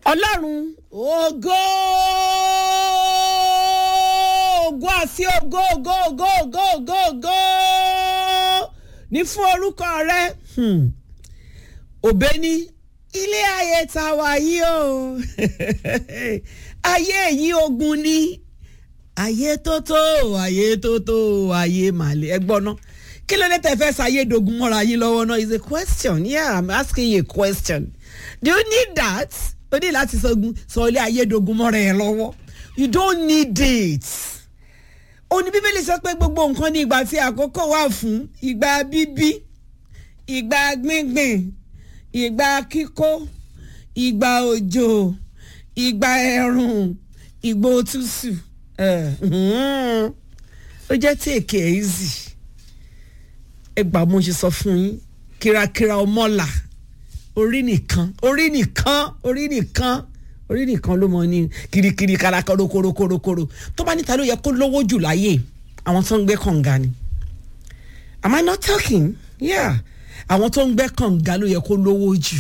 ọlọ́run ògo ògo àti ògo ògo ògo ògo ògo ògo ní fún orúkọ rẹ Hmm. òbẹ ní ilé ayé tá a wà yìí o ayé yìí ogun ní ayé tó tó ayé tó tó ayé màlẹ ẹ gbọ́ náà kí ló dé tẹ fẹ́ sáyé dogun mọ́ra yín lọ́wọ́ náà is a question yeah i'm asking you a question do you need that o ní láti sọgun sọ ilé ayé dogun mọ́ra ẹ lọ́wọ́ you don't need it òní bíbélì sọ pé gbogbo nǹkan ní ìgbà tí àkókò wà fún ìgbà bíbí ìgbà gbíngbìn ìgbà kíkó ìgbà òjò ìgbà ẹ̀rùn ìgbà òtútù ẹ̀, mhm. ó jẹ́ tí èké ẹ̀ easy ẹ gbà mo ṣe sọ fún yín kírakíra ọmọlà orí nìkan orí nìkan orí nìkan orí nìkan ló mọ ní kirikiri karakoro korokorokoro tó bá níta ló yẹ kó lówó jù láyé àwọn tó ń gbé kànga ni am I not talking yeah àwọn tó ń gbé kànga ló yẹ kó lówó jù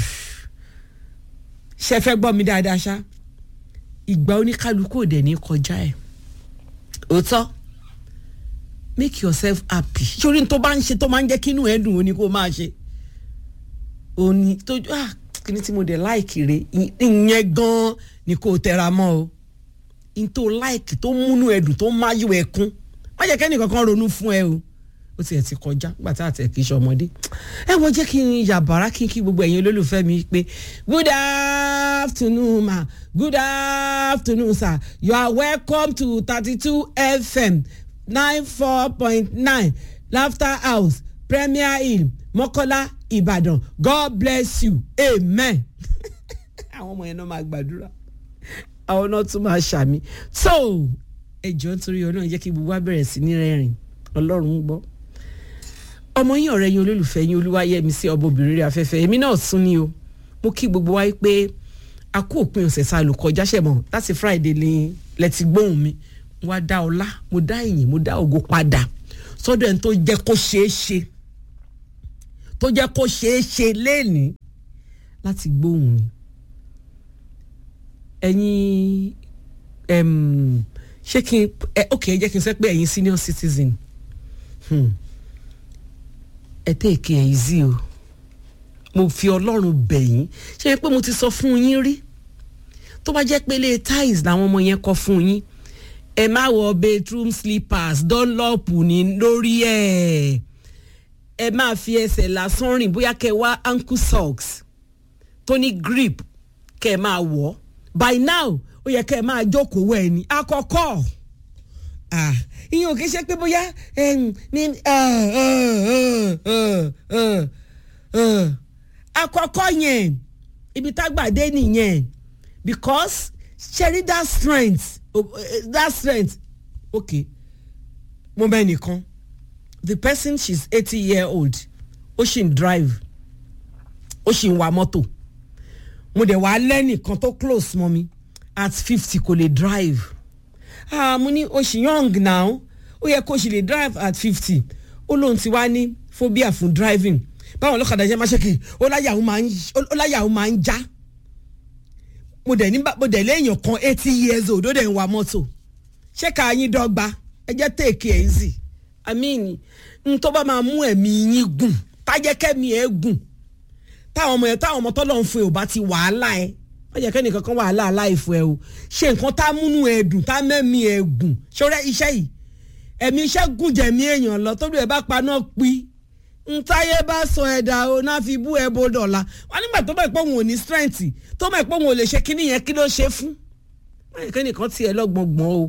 ṣe fẹ́ gbọ́ mi dáadáa ṣá ìgbà oníkálukú òde ní kọjá ẹ̀ òótọ́ make yourself happy sórí tó bá ń ṣe tó máa ń jẹ́ kí inú ẹ̀ dùn ó ní kó máa ṣe òní tó ah kíní tí mo dẹ̀ láìkì rè ìyẹn gan-an ni kò tẹra mọ́ o n tó láìkì tó múnú ẹ̀ dùn tó máyò ẹ̀ kún má jẹ́ kẹ́ni kankan ronú fún ẹ o ó tiẹ̀ ti kọjá nígbà tá àtẹ̀ kì í ṣe ọmọdé ẹ wọ́n jẹ́ kí n yàbàrá kí n kí gbogbo ẹ̀yin olólùfẹ́ mi pé good afternoon ma good afternoon sir you are welcome to thirty two fm nine four point nine laughter house premier hill mọ́kọ́lá ìbàdàn god bless you amen àwọn ọmọ yẹn náà máa gbàdúrà àwọn náà tún máa ṣàmì so ẹjọ́ nítorí ọlọ́run jẹ́ kí gbogbo wa bẹ̀rẹ̀ sí ní rẹ́rìn ọlọ́run ń gbọ́ ọmọ yín ọ̀rẹ́ yín olólùfẹ́ yín olúwayẹmí sí ọmọbìnrin rẹ̀ afẹ́fẹ́ èmi náà sún ni o mo kí gbogbo wa pé a kú òpin ọ̀sẹ̀ sá lùkọjá ṣẹ̀mọ̀ láti friday ni lẹ́tí gbóhùn mi mo wá dá ọlá mo dá ìyìn mo dá ògo padà sọ́dọ̀ ẹni tó jẹ́ kó ṣeé ṣe tó jẹ́ kó ṣeé ṣe léèní láti gbóhùn mi ẹ̀yin em, ṣé kí n ẹ ok ẹ jẹ́ kí n sọ pé ẹ̀yin senior citizen hmm. ẹ tèèkì ẹ̀ easy o mo fi ọlọ́run bẹ̀ yín ṣé pé mo ti sọ fún yín rí tó bá jẹ́ pé ilé tiles làwọn ọmọ yẹn kọ́ fún yín ẹ má wọ bedroom slippers dunlop ní lórí ẹ̀ ẹ máa fi ẹsẹ̀ lásán rìn bóyá kẹ́ wá ankle socks tó ní grip kẹ́ ẹ máa wọ̀ by now ó yẹ kẹ́ ẹ máa jókòó wẹ̀ ni àkọ́kọ́ ah ìyẹn ò kí ṣe pé bóyá em, ní ah, ah, ah, ah, ah. àkọ́kọ́ yẹn ibi tágbàdé nìyẹn because ṣẹ́rí that strength oh, eh, that strength okay mo bẹ́ẹ̀ nìkan the person she's eighty year old ó ṣì ń drive ó ṣì ń wa mọ́tò mo dẹ̀ wá lẹ́nìkan tó close mọ́ mi at fifty kò lè drive ah mo ní o ṣì young now ó yẹ kó o ṣì lè drive at fifty ó lóun ti wá ní phobia fún driving báwọn ọlọ́kadà ṣe máa ṣe kì í ó láyà òun máa ń ó láyà òun máa ń já mo dẹ̀ ní bá- mo dẹ̀ léèyàn kan eighty years old ó dẹ̀ ń wa mọ́tò ṣé ká yín dọ́gba ẹ jẹ́ take it easy i mean n tó bá máa mú ẹ̀mí yín gùn tájẹ́kẹ́mi ẹ̀ gùn táwọn ọmọ yẹn táwọn ọmọ tọ́lọ̀ ń fún ẹ ò bá ti wàhálà ẹ wọ́n jẹ́ kẹ́nìkan kan wàhálà aláìfọ ẹ o ṣe nǹkan tá múnú ẹ dùn tá mẹ́mí ẹ gùn ṣọ́rẹ́ iṣẹ́ yìí ẹ̀mí iṣẹ́ gùn jẹ̀mí èèyàn lọ tó bí ẹ bá paná pí ntáyé bá sọ ẹ̀dá o náà fi bú ẹ bó dọ̀la wọn nígbà tó bá pé òun ò ní strength tó bá pé òun ò lè ṣe kíní yẹn kí ló ṣe fún wọ́n jẹ́ kẹ́nìkan tiẹ̀ lọ́gbọ̀ngbọ̀n o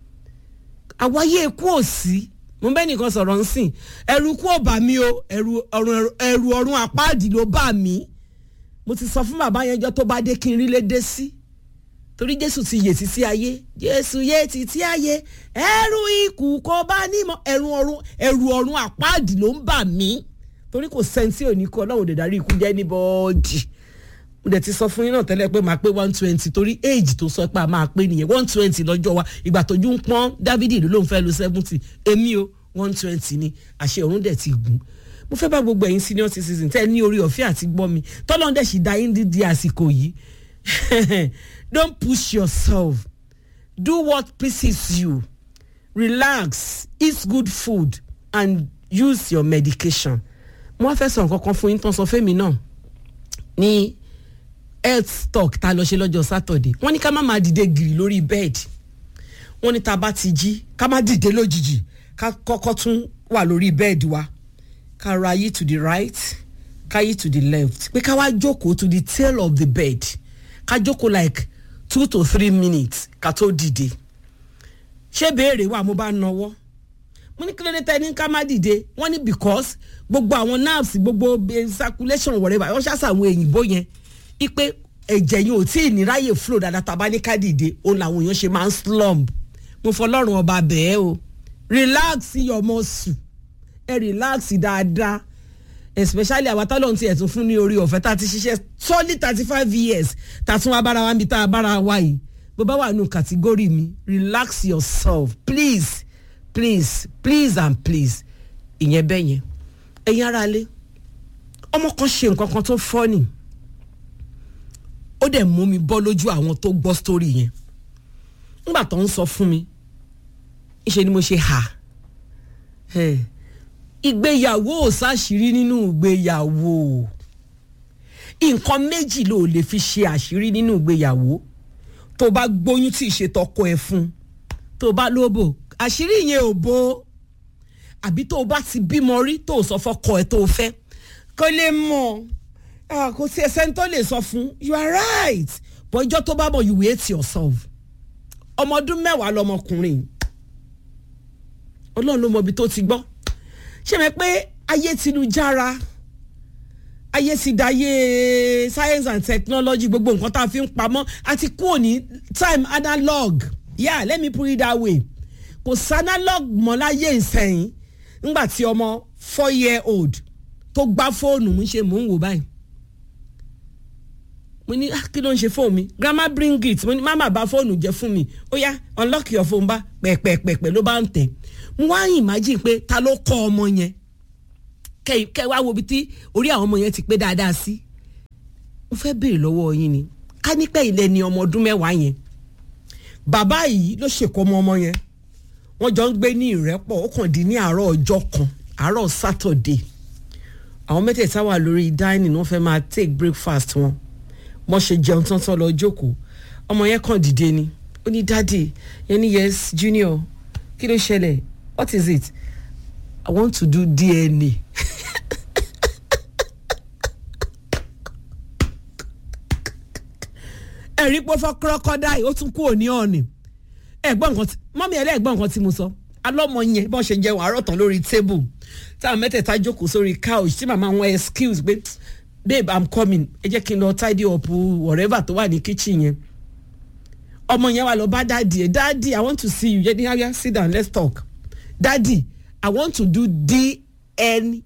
àwáyé ikú ò sí mo bẹ́ẹ̀ nìkan sọ̀rọ̀ ń sìn ẹ̀rù ikú ò bà mí o ẹ̀rù ọ̀run ẹ̀rù ọ̀run àpáàdì ló bà mí mo ti sọ fún bàbá yẹn jọ tó bá dé kí n rí lédè sí torí jésù ti yè títí ayé jésù yè títí ayé ẹ̀rù ikú kò bá nímọ̀ ẹ̀rù ọ̀run ẹ̀rù ọ̀run àpáàdì ló ń bà mí torí kò sẹ́ńtì òní kú ọlọ́run ò dẹ̀ darí ikú jẹ́ ní bọ́ọ̀dì mo dẹ̀ ti sọ fún yín náà tẹ́lẹ̀ pé máa pé one twenty torí age tó sọ pé a máa pé nìyẹn one twenty lọ́jọ́ wa ìgbà tójú ń pọ́n dávidi ló ló ń fẹ́ lo seventy èmi o one twenty ni àṣẹ ọ̀run dẹ̀ ti gùn mo fẹ́ bá gbogbo ẹ̀yin senior citizen tẹ́ ẹ ní orí ọ̀fẹ́ àti gbọ́ mi tọ́lọ́n dẹ̀ sì dá yín dídí àsìkò yìí don't push yourself do what pleases you relax eat good food and use your medication mo wá fẹ́ sọ nǹkan kan fún yín tán sọ fẹ́mi náà ní health talk tá a lọ ṣe lọ́jọ́ saturday wọ́n ní ká má máa dìde gìrì lórí bẹ́ẹ̀dì wọ́n ní tá a bá ti jí ká má dìde lójijì ká kọ́kọ́ tún wà lórí bẹ́ẹ̀dì wa ká ra yí to the right ká yí to the left pé ká wá jókòó to the tail of the bed ká jókòó like two to three minutes ká tó dìde ṣé béèrè wà mo bá nọwọ́ mo ní kí ló dé tẹ́ ní ká má dìde wọ́n ní because gbogbo àwọn nerves gbogbo circulation whatever wọ́n ṣàṣà àwọn èyìnbó yẹn ipe ẹ̀jẹ̀ yẹn ò tí ì ní ráyè flow dáadáa tàbá ní ká dìde òun làwọn èèyàn ṣe máa ń slump mo fọlọ́run ọba bẹ́ẹ̀ o relax your muscle ẹ relax dáadáa especially àwọn tọ́lọ́run ti ẹ̀tún fún ní orí ọ̀fẹ́ tá a ti ṣiṣẹ́ solid thirty five years tá a tún wá bára wa níbi tá a bára wa yìí bó bá wà nù kàtígórì mi relax yourself please please please and please ìyẹn bẹ́ẹ̀ yẹn ẹ̀yin ara lé ọmọ kan ṣe nǹkan kan tó fọ́nì ó dẹ̀ mú mi bọ́ lójú àwọn tó gbọ́ sítórì yẹn nígbà tó ń sọ fún mi ìṣe ni mo ṣe hà ìgbéyàwó ò sáṣìírí nínú ìgbéyàwó nǹkan méjì ló lè fi ṣe àṣírí nínú ìgbéyàwó tó bá gbóyún tí ìṣètọkọ ẹ fún tó bá lóbò àṣírí yẹn ò bó àbí tó bá ti bímọ rí tó sọ fọkọ ẹ tó fẹ́ kó lè mọ̀ kò sí ẹsẹ̀ tó lè sọ fún you are right bọ́ ìjọ́ tó bá bọ̀ you hate yourself ọmọ ọdún mẹ́wàá lọmọkùnrin ọlọ́run ló mọ ibi tó ti gbọ́ ṣé mi pé ayé ti lu jára ayé ti dayé science and technology gbogbo nǹkan tá a fi ń pamọ́ àti kúrò ní time analog yeah let me put it that way kò sí analog mọ́ láyé ìsẹ̀yìn ńgbà tí ọmọ four year old tó gbá fóònù mú ṣe mò ń wò báyìí mo ní kí ló ń ṣe fóònù mi grandma bring it mo ní mama bá fóònù jẹ fún mi ó yá unlock your phone bá pẹ̀pẹ̀pẹ̀pẹ̀ ló bá ń tẹ̀ mo wá imagine pé ta ló kọ́ ọmọ yẹn kẹ wá wo ibi tí orí àwọn ọmọ yẹn ti pé dáadáa sí mo fẹ́ béèrè lọ́wọ́ yín ni ká nípẹ́ ilẹ̀ ni ọmọ ọdún mẹ́wàá yẹn bàbá yìí ló ṣèkọ́ ọmọ ọmọ yẹn wọ́n jọ ń gbé ní ìrẹ́pọ̀ ó kàn dín ní àárọ̀ ọjọ́ kan àárọ̀ Saturday àwọn mẹ́tẹ̀ẹ̀ta wà lórí dining wọ́n fẹ́ máa take breakfast wọn wọ́n ṣe jẹun tán tán lọ jókòó ọmọ yẹn kàn dìde ni ó ní dádì yẹn ní yes junior kí ló ṣẹlẹ̀ what is it i want to do dna ẹ̀rí pé fọ́ crocodile ó tún kú òní ọ̀nì ẹ̀gbọ́n nǹkan tí mọ́mí ẹlẹ́gbọ́n nǹkan tí mo sọ alọ́mọ yẹn bọ́n ṣe jẹun àárọ̀ tán lórí table táwọn mẹ́tẹ̀ẹ̀ta jókòó sórí couch tí màmá wọn excuse pé babe i'm coming ẹ jẹ́ kí n lọ tidy up whatever tó wà ní kitchen yẹn ọmọ yẹn wà lọ bá dáàdì ẹ dáàdì i want to see you yẹn ní area sit down let's talk dáàdì i want to do dna.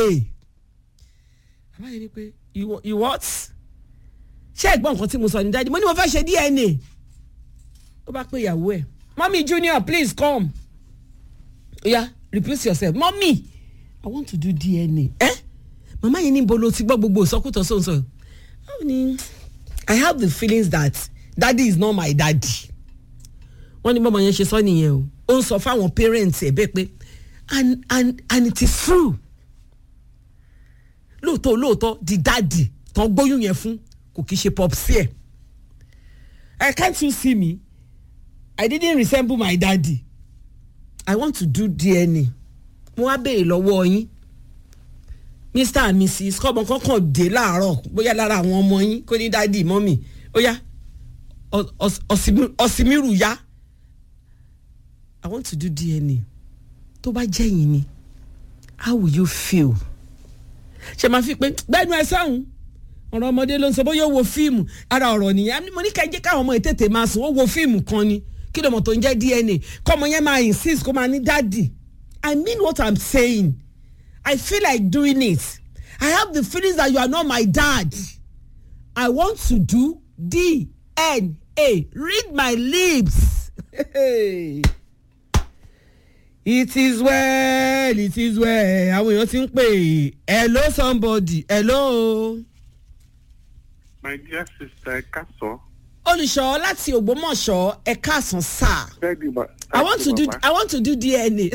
àbá yẹn ni pé you, you what? ṣé ẹ̀gbọ́n nǹkan tí mo sọ ní dáàdì mo ní mo fẹ́ ṣe dna. ó bá pé ìyàwó ẹ̀ mommy junior please come. oya repeat yourself mommy i want to do dna. Eh? màmá yẹn ní bolo ti gbọ́ gbogbo ìsọkútọ̀ sọ̀nsọ̀ how ni i have the feelings that daddy is not my daddy wọ́n ní bọ́mọ yẹn ṣe sọ nìyẹn o ó ń sọ fáwọn parents ẹ̀ bẹ́ẹ̀ pé and and and it is true lóòótọ́ lóòótọ́ di daddy tán gbóyún yẹn fún kò kí ṣe popsi ẹ̀ i can't you see me i didn't resemble my daddy i want to do dna mo wá béèrè lọ́wọ́ yín mr and mrs kọ́mọ kankan dé láàárọ̀ bóyá lára àwọn ọmọ yín kó ní dádì mọ́mì ó yá ọ̀sìmírù yá i want to do dna tó bá jẹ́ yín ni how will you feel ṣe máa fi pé gbẹ́nu ẹ sáhùn ọ̀rọ̀ ọmọdé ló ń sọ bóyá ó wo fíìmù ara ọ̀rọ̀ nìyẹn mo ní ká jẹ́ káwọn ọmọ yìí tètè máa sùn ó wo fíìmù kan ni kí ló mọ̀ tó ń jẹ́ dna kọ́mọ yẹn máa insist kó máa ní dádì i mean what i'm saying. I feel like doing it. I have the feelings that you are not my dad. I want to do DNA. Read my lips. it is well, it is well. Àwọn èèyàn ti ń pè hello somebody hello. my dear sister ẹ káàsán. olùṣọ́ láti ògbómọ̀ṣọ́ ẹ káàsán sáà bẹ́ẹ̀ni ma. i want to do i want to do dna.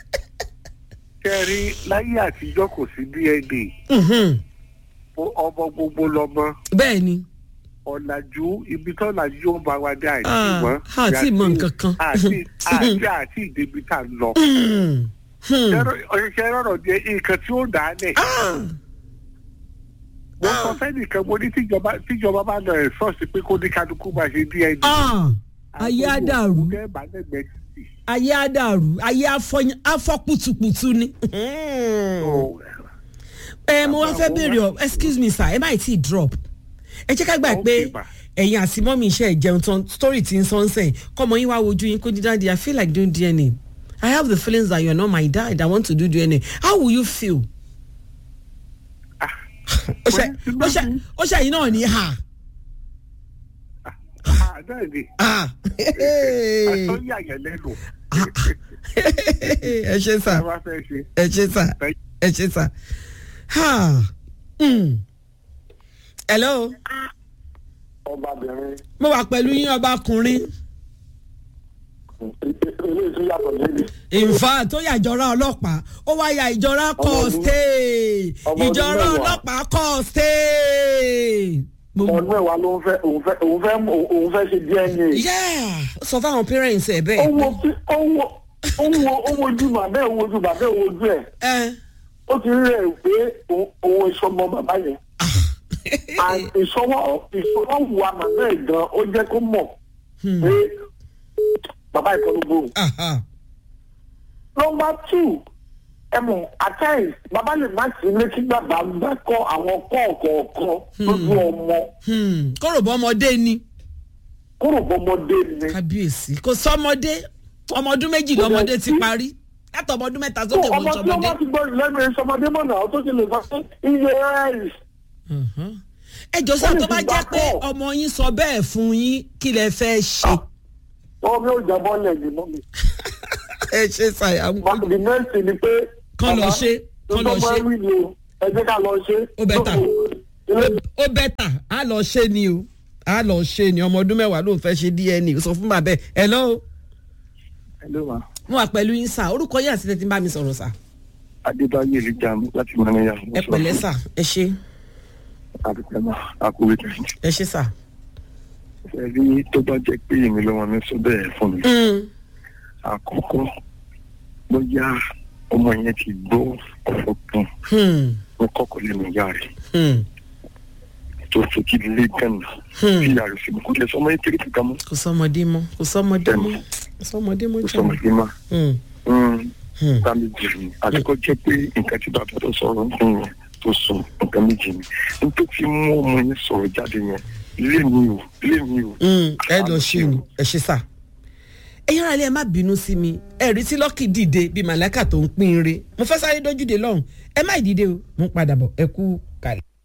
kẹrin láyé àtijọ́ kò sí dna Mhm. Ó- ọmọ gbogbo lọmọ bẹ́ẹ̀ ni ọ̀làjú ibi tó ọ̀làjú ó bá wa dé àìsí Ah, mọ́. àti mọ nǹkan kan. àti àti àti ìdèbí tá a lọ. Hmm. Hmm. ọ̀ṣẹ́ rọ̀rọ̀ di nǹkan tí ó dà á lẹ̀. Ah. mo sọ fẹ́nìkan mo ní tíjọba tíjọba bá lọ ẹ̀ sọ́ọ̀sì pé kó ní kálukú máa ṣe dna. Ah. ayé á dàrú àgbẹ̀wò bá lẹ́gbẹ̀ẹ́ títì. ayé á dàrú ayé afọ- afọ pùtùpùtù ni. So, ẹ mo wá fẹ́ béèrè ọ excuse me sir ẹ má tí ì drop ẹ jẹ́ ká gbà pé Okay, ma. ẹ̀yin àti mọ́mí iṣẹ́ ìjẹun tán story ti ń sọ ń sẹ́yìn kọ́mọ yín wá wojú yín kó ní dáadé i feel like doing dna i have the feelings that you are not my dad i want to do dna how will you feel. ah, ó ṣe ó ṣe ó ṣe yín náà ní ha. ah, náà ni ah àtọ́yà yẹn lẹ́nu. ẹ ṣe sà ẹ wá fẹ́ ṣe. ẹ ṣe sà ẹ ṣe sà. Ha. Mm. hello ọbabìnrin mo wà pẹ̀lú yín ọbakùnrin. eléyìí tún yàtọ̀ lẹ́yìn. ìfà tó yà ìjọra ọlọ́pàá ó wá ya ìjọra Ọmọ kọ́ ọdún- stay ọmọ ọdún ìjọra mẹ́wàá. ọlọ́pàá kọ́ stay. Mo- ọdún mẹ́wàá ló ń fẹ́ òun fẹ́ òun fẹ́ òun fẹ́ ṣe dna. Yeah, sọ fáwọn parents ẹ ó bẹ́ẹ̀. wo sí- ó wo ó wo ó wojú bàbá ẹ̀ ó wojú bàbá ẹ̀ ó wojú ẹ̀ ẹ ó ti rí ẹ̀ pé òun- òun ìsọmọ bàbá yẹn. and ìsọwọ́ ìsọwọ́ wà màmá ẹ̀ gan ó jẹ́ kó mọ̀ pé bàbá ìkọlùgbò. aha. nọmba two ẹ mọ̀ at times bàbá lè má sí ilé kí bàbá gbà kọ́ àwọn kọ́ọ̀kọ̀ọ̀kan lójú ọmọ Hmm, kóró bọ́ ọmọdé ni kúrò bọ́mọdé ni. kábíyèsí kò sọmọdé ọmọ ọdún méjì lọmọdé ti parí látọ̀ ọmọ ọdún mẹ́ta tó sókè wọ́n ọmọ tí sọmọdé. wọ́n ti gbọ́ lẹ́nu ìsọmọdé mọ̀nà ó tó ti lè sọ pé iye rice Mhm. ẹ jọ sá Ó lè tó fi bá gbà jẹ́ pé kọ́. ọmọ yín sọ bẹ́ẹ̀ fún yín kí lẹ fẹ́ ṣe. wọ́n mi ò jábọ́ lẹ́yìn mọ́ mi. ẹ ṣe ṣàyàwó. Ma- the next thing ni pé. Kán lọ bàbá, ṣe, kán lọ tó bá ṣe. wí ni o ẹ jẹ́ ká lọ ṣe. Ó better. Ilé- ó bẹ́tà á lọ ṣe ni o á lọ ṣe ni ọmọ ọdún mẹ́wàá ló ń fẹ́ ṣe dna sọ fún bàbá ẹ̀ hello hello ma mo wà pẹ̀lú yín sà orúkọ yín àti tẹ́tí ń bá mi sọ̀rọ̀ sà adébáyé lè jà láti mọ́níyà. ẹ pẹ̀lẹ́ sà ẹ ṣe àdúgbò náà àkúrẹ́ tẹ̀sí. ẹ ṣe sà. ẹ̀rí tó bá jẹ́ pé èmi ló wọn mi sọ bẹ́ẹ̀ fún mi. Mm, àkọ́kọ́ bóyá ọmọ yẹn ti gbọ́ ọ̀rọ̀ kan hmm, ó kọ́kọ́ lẹ́nu ìyá rẹ̀ hmm, tó fi kí lé gánà Hmm. tí ìyá rẹ̀ sì mú kó lè sọmọ yẹn kiri kankan mọ́ kò sọmọdé mọ́ kò sọmọdé mọ́ Bẹ́ẹ̀ni. kò sọmọdé mọ́ kó jẹ́ sọmọ yẹn má. Hmm, hmm, nǹkan méjì ni àdúgbò jẹ́ pé nǹkan tí bàbá tó sọ̀rọ̀ ń fún yẹn tó sọ nǹkan méjì ni nítorí tí mú ọmọ yẹn sọ̀rọ̀ jáde yẹn lé mi o lé mi o. hmm, ẹ lọ ṣe ni ẹ ṣe sà. ẹ yára ilé ẹ má bínú sí mi ẹ rí tí lọ́kì dìde bíi màláìkà tó ń pín in re mo fẹ́ sáré dójúde lọ́hùn ẹ má dìde o mo ń padà bọ̀ ẹ kú kalẹ̀.